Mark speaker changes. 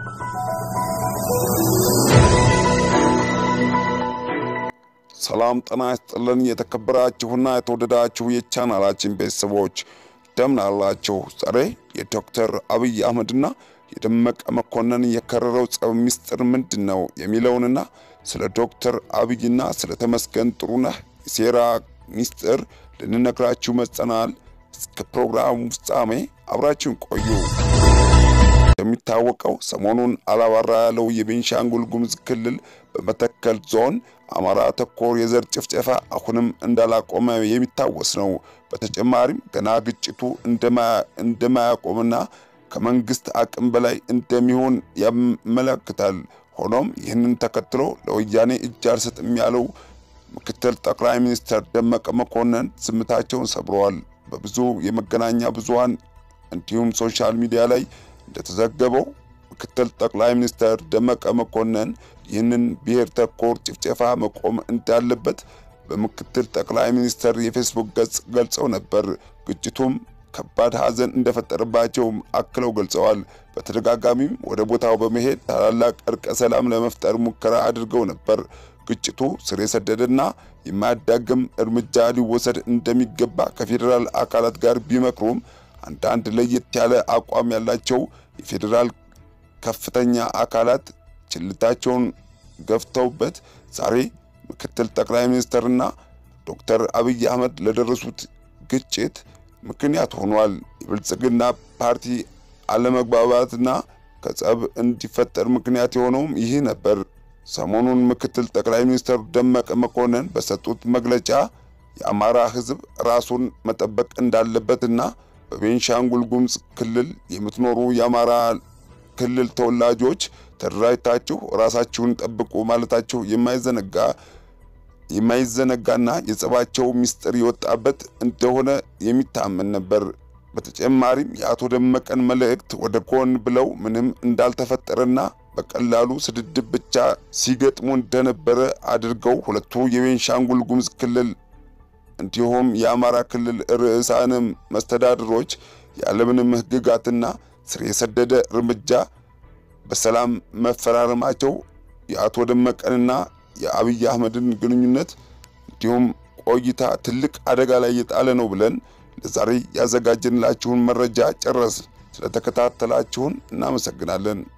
Speaker 1: ሰላም ጤና ይስጥልን። የተከበራችሁና የተወደዳችሁ የቻናላችን ቤተሰቦች እንደምን አላችሁ? ዛሬ የዶክተር አብይ አህመድና የደመቀ መኮንን የከረረው ጸብ ሚስጥር ምንድን ነው የሚለውንና ስለ ዶክተር አብይና ስለ ተመስገን ጥሩነህ የሴራ ሚስጥር ልንነግራችሁ መጥተናል። እስከ ፕሮግራሙ ፍጻሜ አብራችሁን ቆዩ። እንደሚታወቀው ሰሞኑን አላባራ ያለው የቤንሻንጉል ጉሙዝ ክልል በመተከል ዞን አማራ ተኮር የዘር ጭፍጨፋ አሁንም እንዳላቆመ የሚታወስ ነው። በተጨማሪም ገና ግጭቱ እንደማያቆምና ከመንግስት አቅም በላይ እንደሚሆን ያመለክታል። ሆኖም ይህንን ተከትሎ ለወያኔ እጅ አልሰጥም ያለው ምክትል ጠቅላይ ሚኒስትር ደመቀ መኮንን ዝምታቸውን ሰብረዋል። በብዙ የመገናኛ ብዙሃን እንዲሁም ሶሻል ሚዲያ ላይ እንደተዘገበው ምክትል ጠቅላይ ሚኒስትር ደመቀ መኮንን ይህንን ብሔር ተኮር ጭፍጨፋ መቆም እንዳለበት በምክትል ጠቅላይ ሚኒስትር የፌስቡክ ገጽ ገልጸው ነበር። ግጭቱም ከባድ ሐዘን እንደፈጠረባቸው አክለው ገልጸዋል። በተደጋጋሚም ወደ ቦታው በመሄድ ታላላቅ እርቀ ሰላም ለመፍጠር ሙከራ አድርገው ነበር። ግጭቱ ስር የሰደደና የማያዳግም እርምጃ ሊወሰድ እንደሚገባ ከፌዴራል አካላት ጋር ቢመክሩም አንዳንድ ለየት ያለ አቋም ያላቸው የፌዴራል ከፍተኛ አካላት ችልታቸውን ገፍተውበት ዛሬ ምክትል ጠቅላይ ሚኒስትርና ዶክተር አብይ አህመድ ለደረሱት ግጭት ምክንያት ሆኗል። የብልጽግና ፓርቲ አለመግባባትና ከጸብ እንዲፈጠር ምክንያት የሆነውም ይህ ነበር። ሰሞኑን ምክትል ጠቅላይ ሚኒስትር ደመቀ መኮንን በሰጡት መግለጫ የአማራ ሕዝብ ራሱን መጠበቅ እንዳለበትና በቤንሻንጉል ጉሙዝ ክልል የምትኖሩ የአማራ ክልል ተወላጆች ተደራጅታችሁ ራሳችሁን ጠብቁ ማለታቸው የማይዘነጋ የማይዘነጋና የጸባቸው ሚስጥር የወጣበት እንደሆነ የሚታመን ነበር። በተጨማሪም የአቶ ደመቀን መልእክት ወደ ጎን ብለው ምንም እንዳልተፈጠረና በቀላሉ ስድድብ ብቻ ሲገጥሙ እንደነበረ አድርገው ሁለቱ የቤንሻንጉል ጉሙዝ ክልል እንዲሁም የአማራ ክልል ርዕሳነ መስተዳድሮች ያለምንም ሕግጋትና ስር የሰደደ እርምጃ በሰላም መፈራረማቸው የአቶ ደመቀንና የአብይ አህመድን ግንኙነት እንዲሁም ቆይታ ትልቅ አደጋ ላይ የጣለ ነው ብለን ለዛሬ ያዘጋጀንላችሁን መረጃ ጨረስ። ስለተከታተላችሁን እናመሰግናለን።